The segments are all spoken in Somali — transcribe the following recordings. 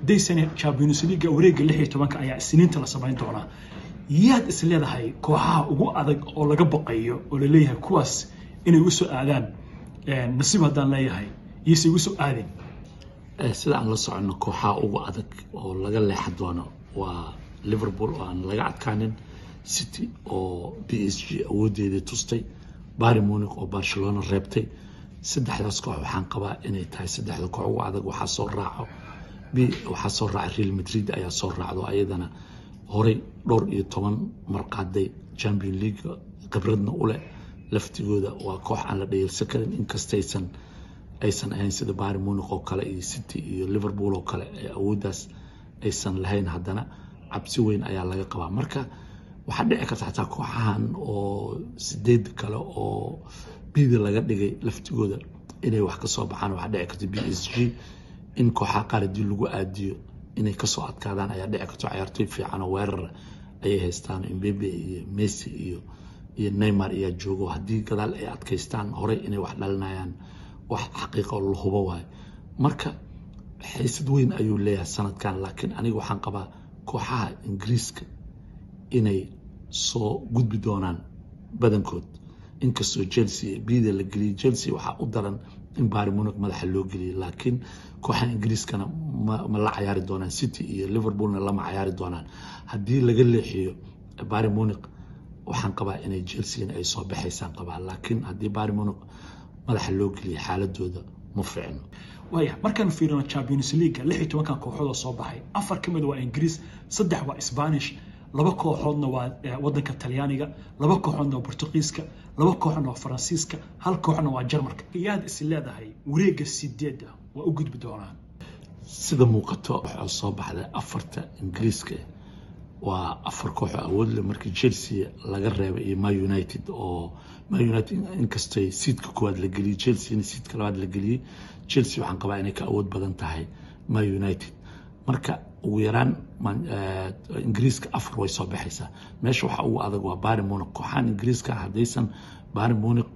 daysane champions league wareegga lix iyo tobanka ayaa isniinta la samayn doonaa yaad is leedahay kooxaha ugu adag oo laga baqayo oo la leeyahay kuwaas inay ugu soo aadaan nasiib haddaan leeyahay iyose ugu soo aadin sida aan la soconno kooxaha ugu adag oo laga leexa doono waa liverpool oo aan laga adkaanin city oo b s g awoodeedii tustay bari munic oo barcelona reebtay saddexdaas koox waxaan qabaa inay tahay saddexda koox ugu adag waxaa soo raaco waxaa soo raaca real madrid ayaa soo raacdo ayadana horey dhowr iyo toban marqaaday champion league khibradna u leh laftigooda waa koox aan la dhayalsan karin inkastaysan aysan ahayn sida bari munic oo kale iyo city iyo liverpool oo kale ee awooddaas aysan lahayn haddana cabsi weyn ayaa laga qabaa marka waxaa dhici karta xataa kooxahan oo sideed kale oo bida laga dhigay laftigooda inay wax kasoo baxaan waxaa dhici karta b s g in kooxaha qaar haddii lagu aadiyo inay kasoo adkaadaan ayaa dhici karto ciyaartoy fiican oo weerar ayay haystaan imbebe iyo messi iyo iyo neymar ayaa joogo haddii gadaal ay adkaystaan horey inay wax dhalinayaan wax xaqiiqa oo la hubo waayo marka xiisad weyn ayuu leeyahay sanadkan laakiin aniga waxaan qabaa kooxaha ingiriiska inay soo gudbi doonaan badankood inkastoo chelsea bida la geliyay chelsea waxaa u daran in bari munic madaxa loo geliyay laakiin kooxaha ingiriiskana ma la cayaari doonaan city iyo liverpoolna lama cayaari doonaan haddii laga leexiyo bari munic waxaan qabaa inay chelsea ay soo baxaysaan qabaa laakiin haddii bari munic madaxa loo geliyay xaaladooda ma fiicno waaya markaan fiirino champions league lix iyo tobankan kooxoodoo soo baxay afar ka mid waa ingiriis saddex waa spanish laba kooxoodna waa wadanka talyaaniga laba kooxoodna waa portugiiska laba kooxoodna waa faransiiska hal kooxna waa jarmalka yaad is leedahay wareegga sideedda waa u gudbi doonaan sida muuqato waxaa soo baxday afarta ingiriiska waa afar kooxo awood leh markii chelsea laga reebay iyo ma united oo ma united inkastay siidka koowaad la geliyey chelsea siidka labaad la geliyey chelsea waxaan qabaa inay ka awood badan tahay ma united marka ugu yaraan ingiriiska afar way soo baxaysaa meesha waxaa ugu adag waa bari munic kooxahan ingiriiska haddaysan bari munic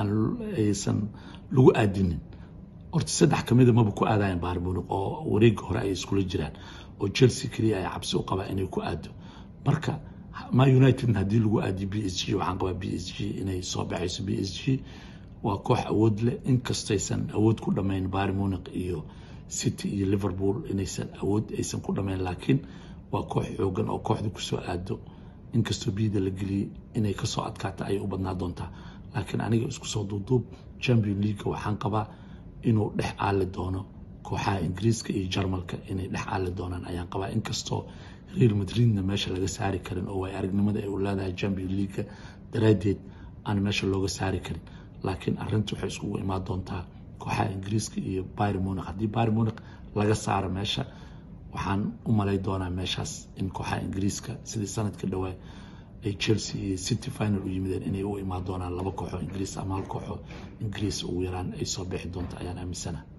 aysan lagu aadinin horta saddex kamida maba ku aadayan bari munic oo wareega hore ay iskula jiraan oo chelsea keliya ay cabsi u qabaa inay ku aado marka ma united haddii lagu aadiyo b s g waxaan qabaa b s g inay soo baxayso b s g waa koox awood leh inkastaysan awood ku dhamayn bari munic iyo city iyo liverpool inaysan awood aysan ku dhamayn laakiin waa koox xoogan oo kooxda kusoo aado inkastoo bida la geliyey inay kasoo adkaata ayay u badnaa doontaa laakiin aniga isku soo duuduub champion league waxaan qabaa inuu dhex aali doono kooxaha ingiriiska iyo jarmalka inay dhex aali doonaan ayaan qabaa inkastoo real madridna meesha laga saari karin oo way aragnimada ay u leedahay champion leaga daraadeed aan meesha looga saari karin laakiin arinta waxay iskugu imaan doontaa kooxaha ingiriiska iyo bari munic haddii bari munic laga saaro meesha waxaan u malay doonaa meeshaas in kooxaha ingiriiska sidii sanadka dhawaa ay chelsea iyo city final u yimideen inay u imaan doonaan laba kooxo ingiriis ama hal kooxo ingiriis ugu yaraan ay soo bixi doonto ayaan aaminsana